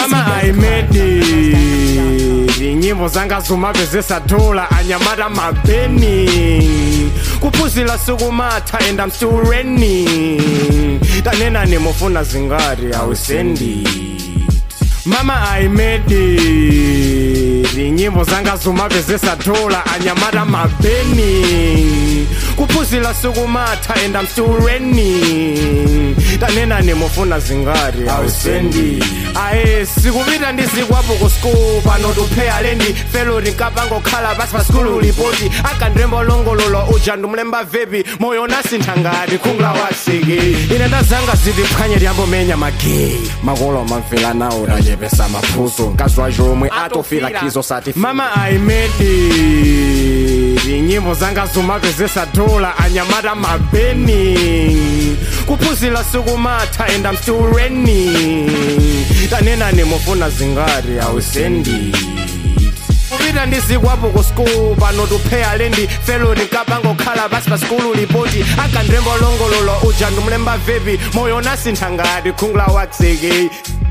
mama i made it nyimbo zanga zumapezesa dola anyamata mabeni kuphuzila sukumatha and i'm still raining tanena nimufuna zingati awisendi mama i made it nyimbo zanga zumapezesa dola anyamata mabeni kuphuzila sukumatha and i'm still raining tanena nimufuna zingati awisendi aye sikupita ndizikwapo ku school pano tupheya lendi felo tinkapangokhala pasi pa skulu lipoti akandrembo longololo uja ndumulemba vepi moyo nasintha ngati khungula waseke ine ndazanga zitiphwanye liyambomenya mageyi makolo mamvela nawo tachepesa maphuzo mkazi wacho omwe atofila khizo sati mama i made it nyimbo zanga zumapezesa dola anyamata mabeni kuphuzila sukumatha and i'm still raining tanena nimufuna zingati awisendi kupita ndizikwapo ku school pano tupheya lendi felo tinkapangokhala pasi pa skulu lipoti akandrembo longololo uja ndumulemba vepi moyo nasintha ngati khungula waseke